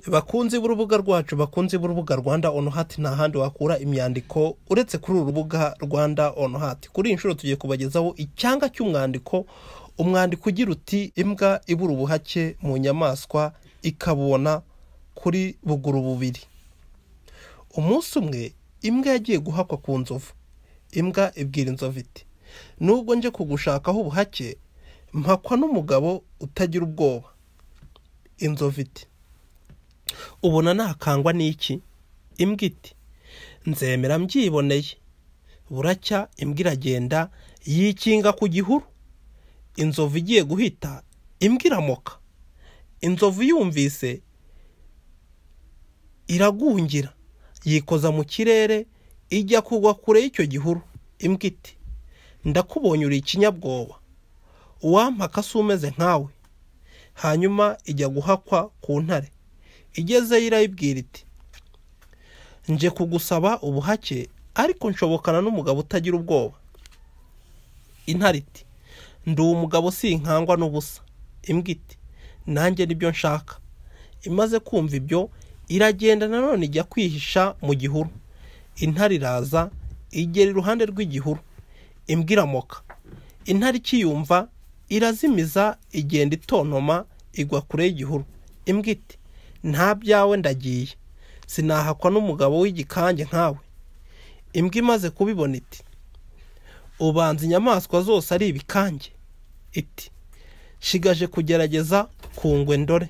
bakunzi b'urubuga rwacu bakunzi b'urubuga rwanda onu hati nta handi wakura imyandiko uretse kuri uru rubuga rwanda onu hati kuri iyi nshuro tugiye kubagezaho icyanga cy'umwandiko umwandiko ugira uti imbwa ibura ubuhake mu nyamaswa ikabona kuri buguru bubiri umunsi umwe imbwa yagiye guhakwa ku nzovu imbwa ibwira inzovu iti nubwo nje kugushakaho ubuhake mpakwa n'umugabo utagira ubwoba inzovu iti ubona nakangwa n'iki imbwa iti nzemera mbyiboneye buracya imbwa iragenda yikinga ku gihuru inzovu igiye guhita imbwa iramoka inzovu yumvise iragungira yikoza mu kirere ijya kugwa kure y'icyo gihuru imbwa iti ndakubonye uri ikinyabwoba uwampaka si umeze nkawe hanyuma ijya guhakwa ku ntare igezeyo irayibwira iti nje kugusaba ubuhake ariko nshobokana n'umugabo utagira ubwoba intare iti ndi umugabo sinkangwa n'ubusa imbwa iti nanjye nibyo nshaka imaze kumva ibyo iragenda nanone ijya kwihisha mu gihuru intare iraza igera iruhande rw'igihuru imbwa iramoka intare ikiyumva irazimiza igenda itontoma igwa kure y'igihuru imbwa iti nta byawe ndagiye sinahakwa n'umugabo w'igikange nkawe imbwa imaze kubibona iti ubanza inyamaswa zose ari ibikange iti shigaje kugerageza kungwe ndore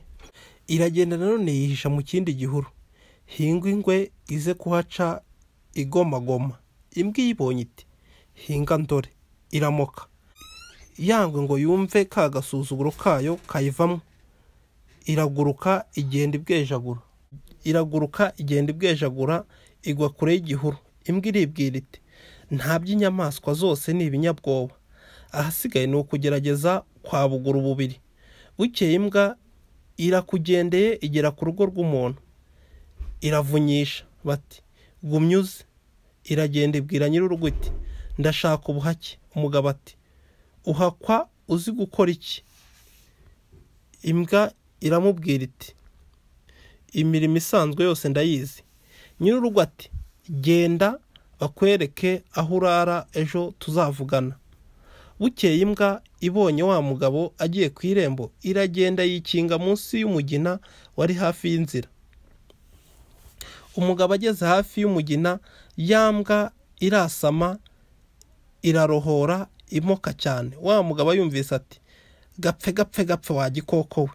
iragenda nanone yihisha mu kindi gihuru hinga ingwe ize kuhaca igomagoma imbwa iyibonye iti hinga ndore iramoka yangwe ngo yumve ka gasuzuguro kayo kayivamo iraguruka igenda ibwejagura iraguruka igenda ibwejagura igwa kure y'igihuru imbwa iribwira iti nta by'inyamaswa zose ni ibinyabwoba ahasigaye ni ukugerageza kwa buguru bubiri bukeye imbwa irakugendeye igera ku rugo rw'umuntu iravunyisha bati gumya uze iragenda ibwira nyir'urugo iti ndashaka ubuhake umugabo ati uhakwa uzi gukora iki imbwa iramubwira iti imirimo isanzwe yose ndayizi nyir'urugo ati genda bakwereke aho urara ejo tuzavugana bukeye imbwa ibonye wa mugabo agiye ku irembo iragenda yikinga munsi y'umugina wari hafi y'inzira umugabo ageze hafi y'umugina yambwa irasama irarohora imoka cyane wa mugabo yumvise ati gapfe gapfe gapfe wagikoko we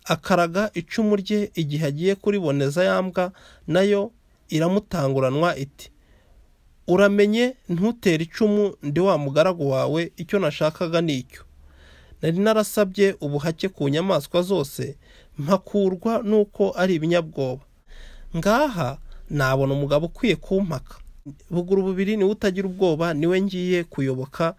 akaraga icumu rye igihe agiye kuriboneza yambwa nayo iramutanguranwa iti uramenye ntutere icumu ndi wa mugaragu wawe icyo nashakaga ni icyo nari narasabye ubuhake ku nyamaswa zose mpakurwa nuko ari ibinyabwoba ngaha nabona umugabo ukwiye kumpaka buguru bubiri niwe utagira ubwoba niwe ngiye kuyoboka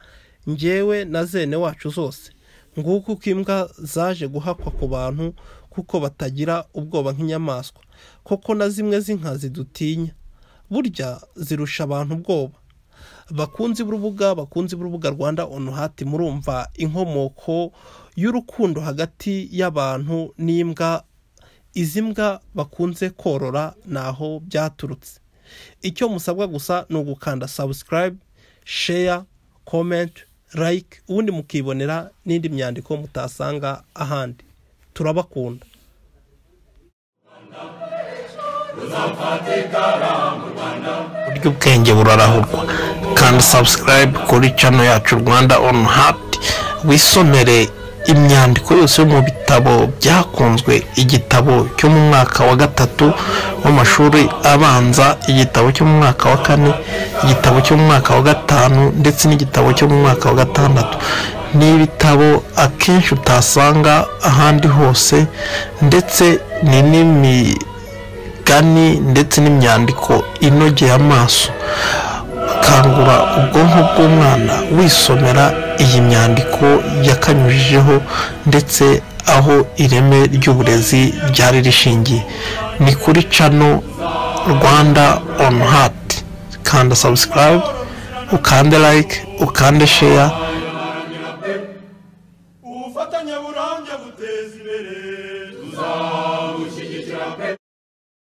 ngewe na zene wacu zose nguko uko imbwa zaje guhakwa ku bantu kuko batagira ubwoba nk'inyamaswa koko na zimwe z'inkazi dutinya burya zirusha abantu ubwoba bakunzi b'urubuga bakunzi b'urubuga rwanda onu hati murumva inkomoko y'urukundo hagati y'abantu n'imbwa izi mbwa bakunze korora naho byaturutse icyo musabwa gusa ni ugukanda sabusikarayibe sheya komenti layike ubundi mukibonera n'indi myandiko mutasanga ahandi turabakunda buryo ubwenge burarahurwa kandi sabusikarayibe kuri cano yacu rwanda onu hati wisomere imyandiko yose yo mu bitabo byakunzwe igitabo cyo mu mwaka wa gatatu w'amashuri abanza igitabo cyo mu mwaka wa kane igitabo cyo mu mwaka wa gatanu ndetse n'igitabo cyo mu mwaka wa gatandatu ni ibitabo akenshi utasanga ahandi hose ndetse ni n'imi imigani ndetse n'imyandiko inogeye amaso kangura ubwonko bw'umwana wisomera iyi myandiko yakanyujijeho ndetse aho ireme ry'uburezi ryari rishingiye ni kuri cano rwanda on heart kanda subscribe ukande like ukande share ubufatanye burambye buteza imbere tuzabushyigikira pe